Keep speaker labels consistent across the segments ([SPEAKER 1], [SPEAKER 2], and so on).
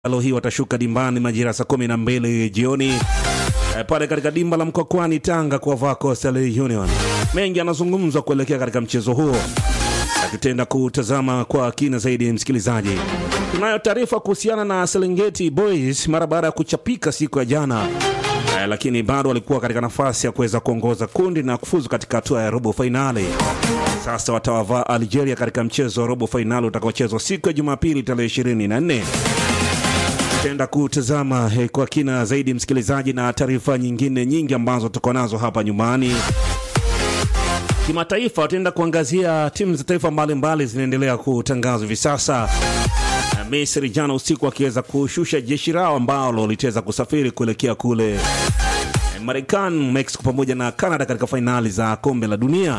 [SPEAKER 1] Leo hii watashuka dimbani majira saa kumi na mbili jioni e, pale katika dimba la Mkokwani Tanga kuwavaa Coastal Union. Mengi yanazungumzwa kuelekea katika mchezo huo, akitenda kutazama kwa kina zaidi. Msikilizaji, tunayo taarifa kuhusiana na Serengeti Boys mara baada ya kuchapika siku ya jana e, lakini bado walikuwa katika nafasi ya kuweza kuongoza kundi na kufuzu katika hatua ya robo fainali. Sasa watawavaa Algeria katika mchezo wa robo fainali utakaochezwa siku ya Jumapili tarehe 24 tenda kutazama eh, kwa kina zaidi msikilizaji, na taarifa nyingine nyingi ambazo tuko nazo hapa nyumbani. Kimataifa tutaenda kuangazia timu za taifa mbalimbali zinaendelea kutangazwa hivi sasa. Na Misri jana usiku akiweza kushusha jeshi lao ambalo litaweza kusafiri kuelekea kule eh, Marekani, Mexico pamoja na Canada katika fainali za kombe la dunia.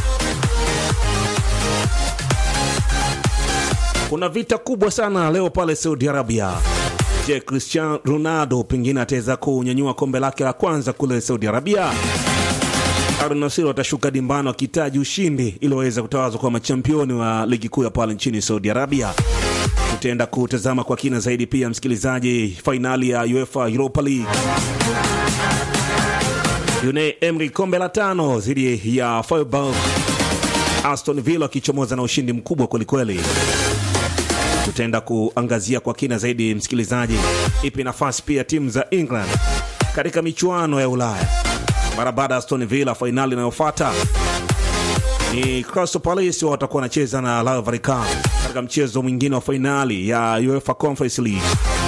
[SPEAKER 1] Kuna vita kubwa sana leo pale Saudi Arabia. Je, Cristiano Ronaldo pengine ataweza kunyanyua kombe lake la kwanza kule Saudi Arabia? Al Nassr watashuka dimbani wakihitaji ushindi ili waweze kutawazwa kwa machampioni wa ligi kuu ya pale nchini Saudi Arabia. Tutaenda kutazama kwa kina zaidi pia, msikilizaji, fainali ya UEFA Europa League, Unai Emery kombe la tano dhidi ya Freiburg, Aston Villa wakichomoza na ushindi mkubwa kwelikweli tutaenda kuangazia kwa kina zaidi msikilizaji, ipi nafasi pia timu za England katika michuano ya Ulaya mara baada ya Aston Villa. Fainali inayofuata ni Crystal Palace, wao watakuwa wanacheza na Rayo Vallecano katika mchezo mwingine wa fainali ya UEFA Conference League.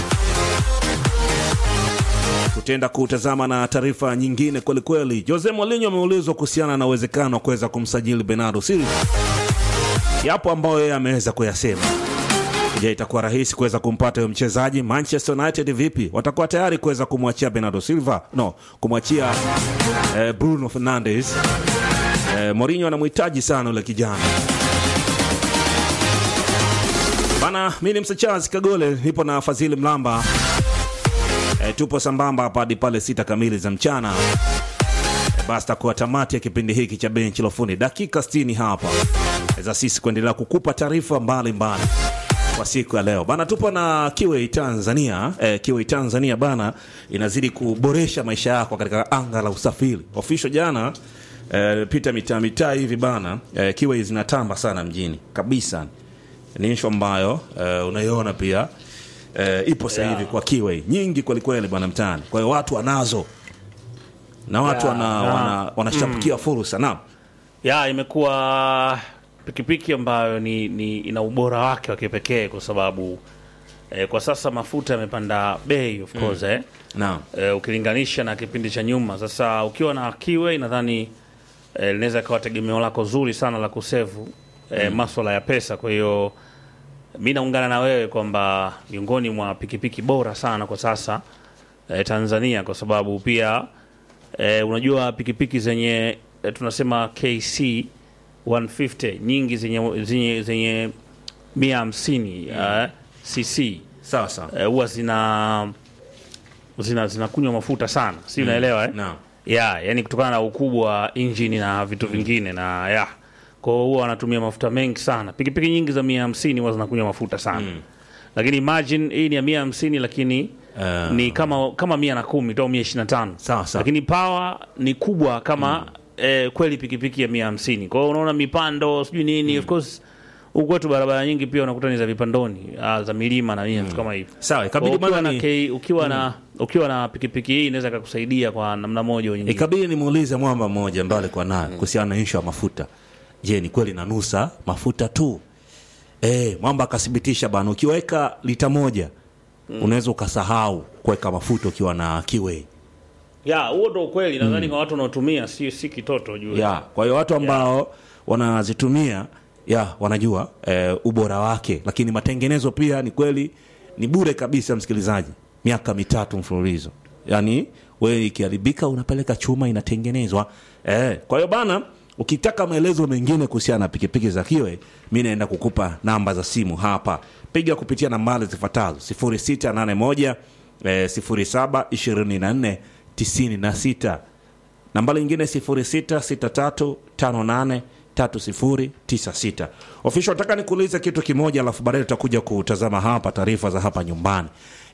[SPEAKER 1] Tutaenda kutazama na taarifa nyingine kwelikweli. Jose Mourinho ameulizwa kuhusiana na uwezekano wa kuweza kumsajili Bernardo Silva. Yapo ambayo yeye ameweza kuyasema Je, itakuwa rahisi kuweza kumpata huyo mchezaji? Manchester United vipi, watakuwa tayari kuweza kumwachia Bernardo Silva? No, kumwachia eh, Bruno Fernandes. Eh, Mourinho anamhitaji sana yule kijana bana. Mi ni Msachazi Kagole, nipo na Fadhili Mlamba. Eh, tupo sambamba hapa hadi pale sita kamili za mchana. Eh, basi takuwa tamati ya kipindi hiki cha benchi la ufundi, dakika 60 hapa za sisi kuendelea kukupa taarifa mbalimbali kwa siku ya leo bana, tupo na Kiwei Tanzania. Eh, Kiwei Tanzania bana inazidi kuboresha maisha yako katika anga la usafiri. Official jana eh, pita mitaa mitaa hivi bana eh, Kiwei zinatamba sana mjini kabisa. Ni issue ambayo eh, unaiona pia eh, ipo sasa hivi kwa Kiwei nyingi kweli kweli bana mtaani. Kwa hiyo watu wanazo na watu
[SPEAKER 2] Yeah,
[SPEAKER 1] wana,
[SPEAKER 2] yeah.
[SPEAKER 1] wana, wanashabikia fursa naam.
[SPEAKER 2] ya imekuwa pikipiki ambayo ni, ni ina ubora wake wa kipekee kwa sababu eh, kwa sasa mafuta yamepanda bei of course eh,
[SPEAKER 1] Naam.
[SPEAKER 2] eh, ukilinganisha na kipindi cha nyuma. Sasa ukiwa na Kiwe nadhani eh, linaweza ikawa tegemeo lako zuri sana la kusevu eh, maswala ya pesa. Kwa hiyo mi naungana na wewe kwamba miongoni mwa pikipiki bora sana kwa sasa eh, Tanzania kwa sababu pia eh, unajua pikipiki zenye eh, tunasema KC 150 nyingi zenye zenye, zenye mia hamsini eh, cc
[SPEAKER 1] Sawa sawa.
[SPEAKER 2] eh, huwa zina zina zinakunywa mafuta sana, si unaelewa eh?
[SPEAKER 1] Naam.
[SPEAKER 2] ya yani kutokana na ukubwa wa injini na vitu vingine na ya kwa hiyo huwa wanatumia mafuta mengi sana. Pikipiki nyingi za mia hamsini huwa zinakunywa mafuta sana lakini imagine hii ni ya mia hamsini lakini
[SPEAKER 1] Eh.
[SPEAKER 2] ni kama kama mia na kumi tu au mia ishirini na tano
[SPEAKER 1] Sawa, sawa.
[SPEAKER 2] lakini power ni kubwa kama eh, kweli pikipiki ya mia hamsini kwa hiyo unaona mipando sijui nini of course huku kwetu barabara nyingi pia unakuta ni za vipandoni ah, za milima na nini vitu kama hivyo
[SPEAKER 1] Sawa,
[SPEAKER 2] Kwa
[SPEAKER 1] ikabidi
[SPEAKER 2] ukiwa
[SPEAKER 1] bwana
[SPEAKER 2] na,
[SPEAKER 1] ni-
[SPEAKER 2] K- ukiwa na ukiwa na pikipiki hii inaweza ikakusaidia kwa namna moja au nyingine.
[SPEAKER 1] Ikabidi nimuulize mwamba mmoja ambaye alikuwa naye kuhusiana na ishu ya mafuta. Je, ni kweli nanusa mafuta tu? Eh, mwamba akathibitisha bana, ukiweka lita moja unaweza ukasahau kuweka mafuta ukiwa na Kiwei.
[SPEAKER 2] Ya, huo ndo ukweli nadhani kwa watu wanaotumia si si kitoto juu.
[SPEAKER 1] Ya, kwa hiyo watu ambao wanazitumia ya wanajua eh, ubora wake, lakini matengenezo pia ni kweli ni bure kabisa, msikilizaji, miaka mitatu mfululizo. Yani wewe ikiharibika unapeleka chuma inatengenezwa. Eh, kwa hiyo bana, ukitaka maelezo mengine kuhusiana na pikipiki za Kiwe, mi naenda kukupa namba za simu hapa, piga kupitia nambari zifuatazo 0681 eh, 07 24 96 nambari nyingine 3096 official nataka nikuulize kitu kimoja alafu baadaye tutakuja kutazama hapa taarifa za hapa nyumbani